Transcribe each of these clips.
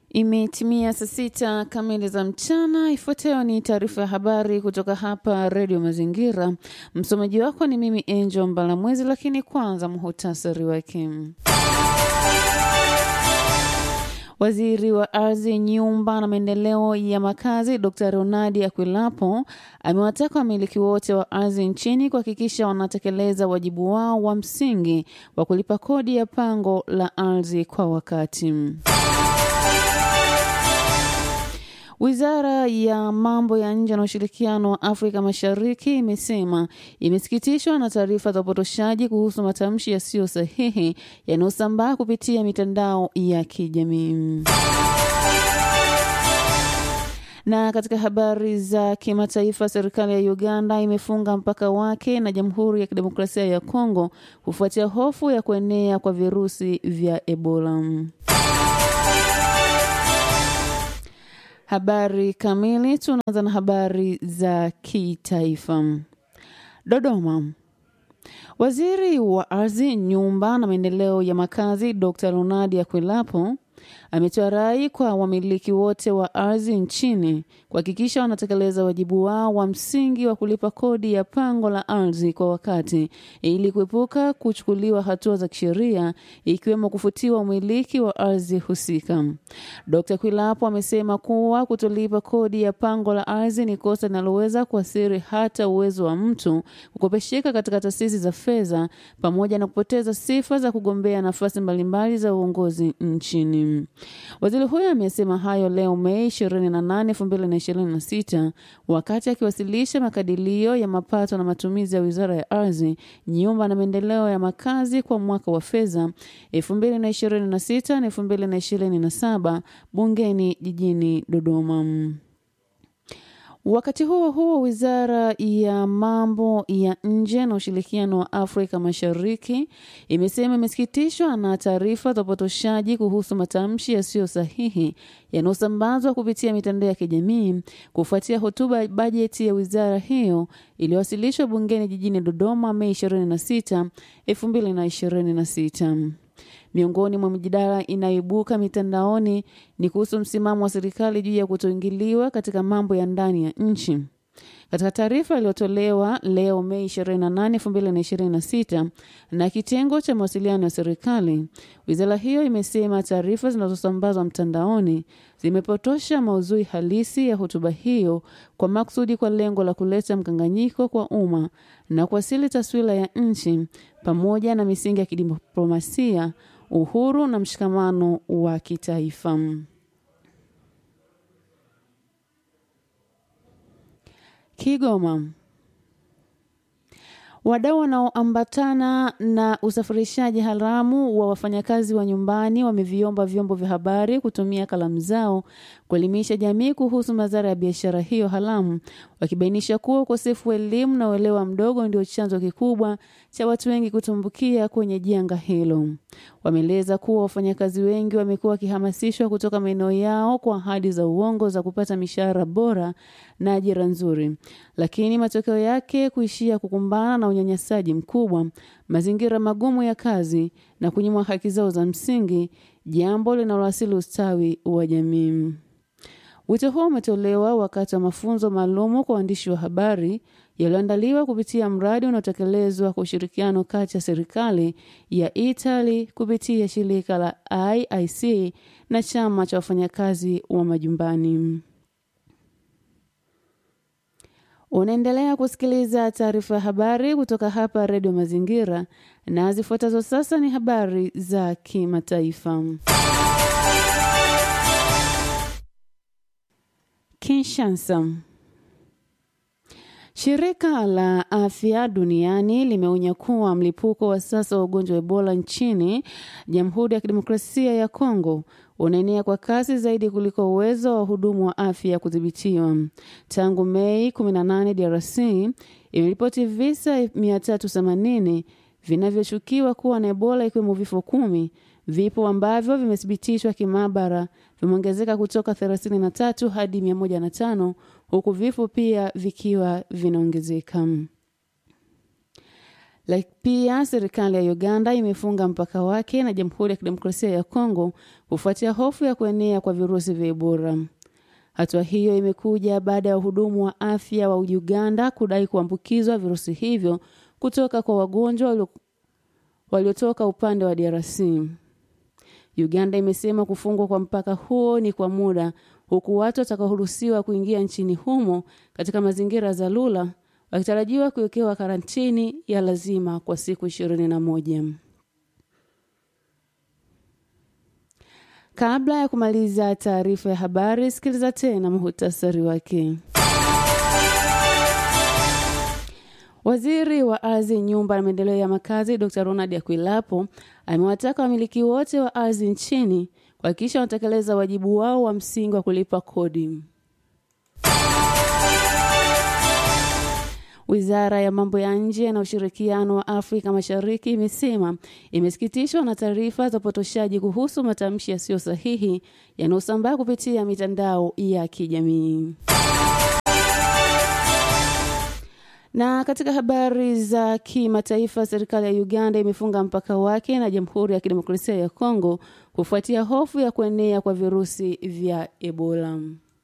Imetimia saa sita kamili za mchana. Ifuatayo ni taarifa ya habari kutoka hapa Redio Mazingira. Msomaji wako ni mimi Angel Mbalamwezi, lakini kwanza muhutasari wake. Waziri wa Ardhi, Nyumba na Maendeleo ya Makazi Dr. Ronald Akwilapo amewataka wamiliki wote wa ardhi nchini kuhakikisha wanatekeleza wajibu wao wa msingi wa kulipa kodi ya pango la ardhi kwa wakati. Wizara ya mambo ya nje na ushirikiano wa Afrika Mashariki imesema imesikitishwa na taarifa za upotoshaji kuhusu matamshi yasiyo sahihi yanayosambaa kupitia mitandao ya kijamii. Na katika habari za kimataifa, serikali ya Uganda imefunga mpaka wake na Jamhuri ya Kidemokrasia ya Kongo kufuatia hofu ya kuenea kwa virusi vya Ebola. Habari kamili. Tunaanza na habari za kitaifa. Dodoma. Waziri wa Ardhi, Nyumba na Maendeleo ya Makazi Dr. Ronald Akwilapo ametoa rai kwa wamiliki wote wa ardhi nchini kuhakikisha wanatekeleza wajibu wao wa msingi wa kulipa kodi ya pango la ardhi kwa wakati ili kuepuka kuchukuliwa hatua za kisheria ikiwemo kufutiwa umiliki wa ardhi husika. Dr. Kwilapo amesema kuwa kutolipa kodi ya pango la ardhi ni kosa linaloweza kuathiri hata uwezo wa mtu kukopesheka katika taasisi za fedha pamoja na kupoteza sifa za kugombea nafasi mbalimbali za uongozi nchini. Waziri huyo amesema hayo leo Mei 28, 2026 wakati akiwasilisha makadirio ya mapato na matumizi ya Wizara ya Ardhi, Nyumba na Maendeleo ya Makazi kwa mwaka wa fedha 2026 na 2027 bungeni jijini Dodoma. Wakati huo huo, wizara ya mambo ya nje na ushirikiano wa Afrika Mashariki imesema imesikitishwa na taarifa za upotoshaji kuhusu matamshi yasiyo sahihi yanayosambazwa kupitia mitandao ya kijamii kufuatia hotuba ya bajeti ya wizara hiyo iliyowasilishwa bungeni jijini Dodoma Mei 26, 2026. Miongoni mwa mijadala inayoibuka mitandaoni ni kuhusu msimamo wa serikali juu ya kutoingiliwa katika mambo ya ndani ya nchi. Katika taarifa iliyotolewa leo Mei 28, 2026 na kitengo cha mawasiliano ya serikali, wizara hiyo imesema taarifa zinazosambazwa mtandaoni zimepotosha maudhui halisi ya hotuba hiyo kwa makusudi kwa lengo la kuleta mkanganyiko kwa umma na kuwasili taswira ya nchi pamoja na misingi ya kidiplomasia, uhuru na mshikamano wa kitaifa. Kigoma. Wadau wanaoambatana na usafirishaji haramu wa wafanyakazi wa nyumbani wameviomba vyombo vya habari kutumia kalamu zao kuelimisha jamii kuhusu madhara ya biashara hiyo haramu, wakibainisha kuwa ukosefu wa elimu na uelewa mdogo ndio chanzo kikubwa cha watu wengi kutumbukia kwenye janga hilo. Wameeleza kuwa wafanyakazi wengi wamekuwa wakihamasishwa kutoka maeneo yao kwa ahadi za uongo za kupata mishahara bora na ajira nzuri, lakini matokeo yake kuishia kukumbana na unyanyasaji mkubwa, mazingira magumu ya kazi na kunyimwa haki zao za msingi, jambo linaloasili ustawi wa jamii. Wito huo umetolewa wakati wa mafunzo maalumu kwa waandishi wa habari yaliyoandaliwa kupitia mradi unaotekelezwa kwa ushirikiano kati ya serikali ya Italy kupitia shirika la IIC na chama cha wafanyakazi wa majumbani. Unaendelea kusikiliza taarifa ya habari kutoka hapa Redio Mazingira, na zifuatazo sasa ni habari za kimataifa. Kinshasa. Shirika la Afya Duniani limeonya kuwa mlipuko wa sasa wa ugonjwa wa Ebola nchini Jamhuri ya Kidemokrasia ya Kongo unaenea kwa kasi zaidi kuliko uwezo wa wahudumu wa afya kudhibitiwa. Tangu Mei 18, DRC imeripoti visa 380 vinavyoshukiwa kuwa na Ebola ikiwemo vifo kumi. Vipo ambavyo vimethibitishwa kimaabara vimeongezeka kutoka 33 hadi 105 huku vifo pia vikiwa vinaongezeka. Like pia serikali ya Uganda imefunga mpaka wake na Jamhuri ya Kidemokrasia ya Kongo kufuatia hofu ya kuenea kwa virusi vya Ebola. Hatua hiyo imekuja baada ya wahudumu wa afya wa Uganda kudai kuambukizwa virusi hivyo kutoka kwa wagonjwa waliotoka upande wa DRC. Uganda imesema kufungwa kwa mpaka huo ni kwa muda, huku watu watakaoruhusiwa kuingia nchini humo katika mazingira ya dharura wakitarajiwa kuwekewa karantini ya lazima kwa siku ishirini na moja. Kabla ya kumaliza taarifa ya habari, sikiliza tena muhutasari wake. Waziri wa ardhi, nyumba na maendeleo ya makazi Dr. Ronald Akwilapo amewataka wamiliki wote wa ardhi nchini kuhakikisha wanatekeleza wajibu wao wa msingi wa kulipa kodi. Wizara ya mambo ya nje na ushirikiano wa Afrika Mashariki imesema imesikitishwa na taarifa za upotoshaji kuhusu matamshi yasiyo sahihi yanayosambaa kupitia mitandao ya kijamii. Na katika habari za kimataifa, serikali ya Uganda imefunga mpaka wake na Jamhuri ya Kidemokrasia ya Kongo kufuatia hofu ya kuenea kwa virusi vya Ebola.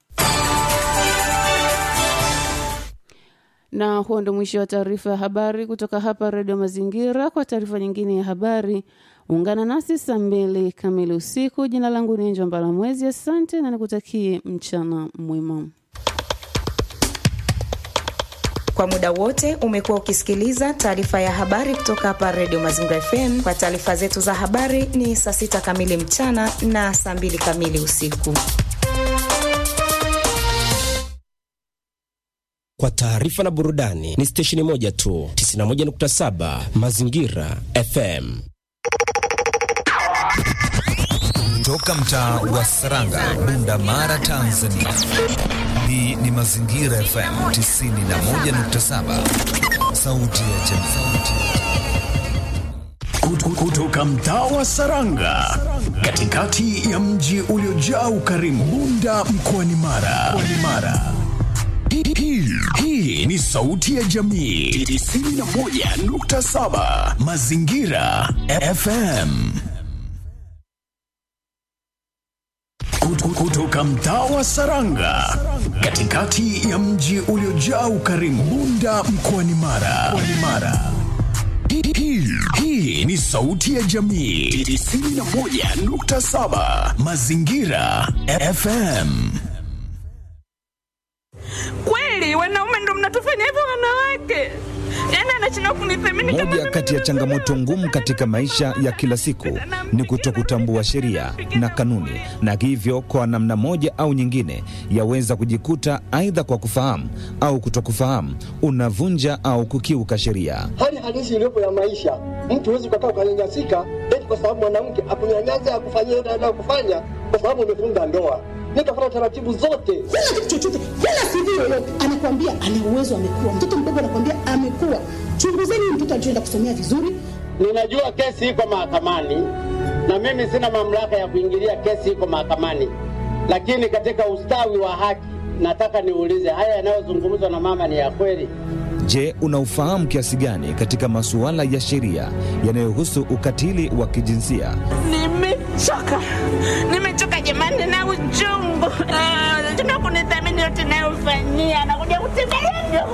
Na huo ndo mwisho wa taarifa ya habari kutoka hapa Redio Mazingira. Kwa taarifa nyingine ya habari, ungana nasi saa mbili kamili usiku. Jina langu ni Enjo Mbalamwezi. Asante na nikutakie mchana mwema. Kwa muda wote umekuwa ukisikiliza taarifa ya habari kutoka hapa Redio Mazingira FM. Kwa taarifa zetu za habari ni saa sita kamili mchana na saa mbili kamili usiku. Kwa taarifa na burudani ni stesheni moja tu, 91.7 Mazingira FM. Toka mtaa wa Saranga, Bunda Mara, Tanzania. Hii ni Mazingira FM 91.7, sauti ya jamii. Kutoka mtaa wa Saranga, katikati ya mji uliojaa ukarimu, Bunda mkoani Mara. Mara. Hii, hii ni sauti ya jamii 91.7 Mazingira FM. Kutoka mtaa wa Saranga, katikati ya mji uliojaa ukarimu, Bunda mkoani Mara. Mara. Hii, hii ni sauti ya jamii 91.7 Mazingira FM. Kweli wanaume ndo mnatufanya hivyo wanawake? Yaani anashindwa kunithamini kama Moja mimi kati ya ndo changamoto mwanaume. ngumu katika maisha ya kila siku ni kutokutambua sheria na kanuni, na hivyo kwa namna moja au nyingine yaweza kujikuta aidha kwa kufahamu au kutokufahamu unavunja au kukiuka sheria. hali halisi iliyopo ya maisha. Mtu huwezi ukakaa ukanyanyasika eti kwa sababu mwanamke akunyanyasa akufanyia yote anayokufanya kwa sababu umefunga ndoa. Nikafuata taratibu zote. kila kitu chochote, kila CV yoyote anakuambia ana uwezo, amekuwa mtoto mdogo, anakuambia amekuwa. Chunguzeni huyu mtoto alichoenda kusomea vizuri, Ninajua kesi iko mahakamani na mimi sina mamlaka ya kuingilia kesi iko mahakamani, lakini katika ustawi wa haki nataka niulize, haya yanayozungumzwa na mama ni ya kweli? Je, unaufahamu kiasi gani katika masuala ya sheria yanayohusu ukatili wa kijinsia? Nimechoka, nimechoka jamani na uchungu. Ah, Tuna kunithamini yote nayofanyia, anakuja kutembelea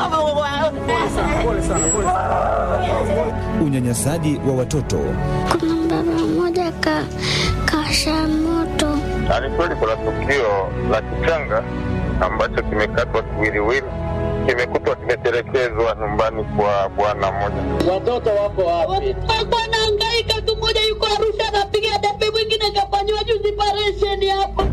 Unyanyasaji wa watoto, Kuna baba mmoja ka kasha moto Na ni kweli kuna tukio la kichanga ambacho kimekatwa kiwiliwili, kimekutwa kimetelekezwa nyumbani kwa bwana mmoja. Watoto wako wapi? alikuwa anahangaika tu. Mmoja yuko Arusha anapiga debe, mwingine kafanyiwa juzi paresheni hapa.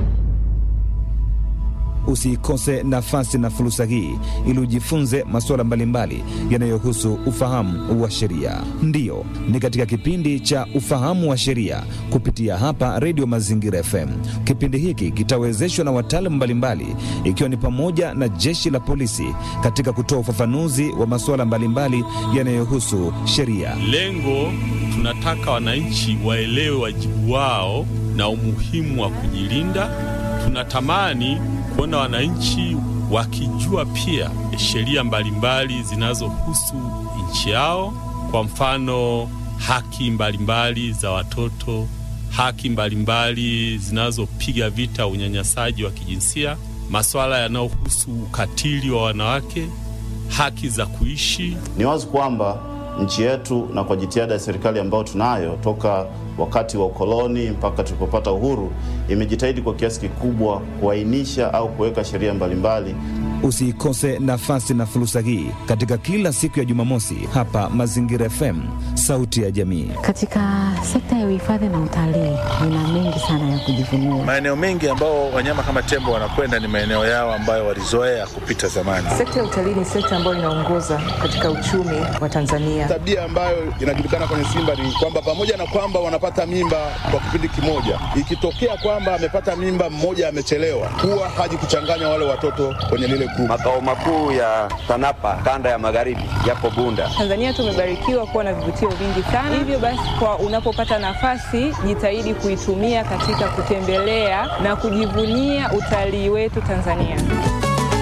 usiikose nafasi na fursa hii ili ujifunze masuala mbalimbali yanayohusu ufahamu wa sheria. Ndiyo, ni katika kipindi cha ufahamu wa sheria kupitia hapa Redio Mazingira FM. Kipindi hiki kitawezeshwa na wataalamu mbalimbali, ikiwa ni pamoja na jeshi la polisi katika kutoa ufafanuzi wa masuala mbalimbali yanayohusu sheria. Lengo tunataka wananchi waelewe wajibu wao na umuhimu wa kujilinda. Tunatamani kuona wananchi wakijua pia sheria mbalimbali zinazohusu nchi yao, kwa mfano haki mbalimbali za watoto, haki mbalimbali zinazopiga vita unyanyasaji wa kijinsia, masuala yanayohusu ukatili wa wanawake, haki za kuishi. Ni wazi kwamba nchi yetu na kwa jitihada ya serikali ambayo tunayo toka wakati wa ukoloni mpaka tulipopata uhuru, imejitahidi kwa kiasi kikubwa kuainisha au kuweka sheria mbalimbali. Usiikose nafasi na fursa hii katika kila siku ya Jumamosi hapa Mazingira FM, sauti ya jamii. Katika sekta ya uhifadhi na utalii nina mengi sana ya kujivunia. Maeneo mengi ambao wanyama kama tembo wanakwenda ni maeneo yao ambayo walizoea kupita zamani. Sekta ya utalii ni sekta ambayo inaongoza katika uchumi wa Tanzania. Tabia ambayo inajulikana kwenye Simba ni kwamba pamoja na kwamba wanapata mimba kwa kipindi kimoja, ikitokea kwamba amepata mimba mmoja amechelewa, huwa haji kuchanganya wale watoto kwenye lile grupu. Makao makuu ya TANAPA kanda ya magharibi yapo Bunda. Tanzania tumebarikiwa kuwa na vivutio vingi sana, hivyo basi, kwa unapopata nafasi jitahidi kuitumia katika kutembelea na kujivunia utalii wetu Tanzania.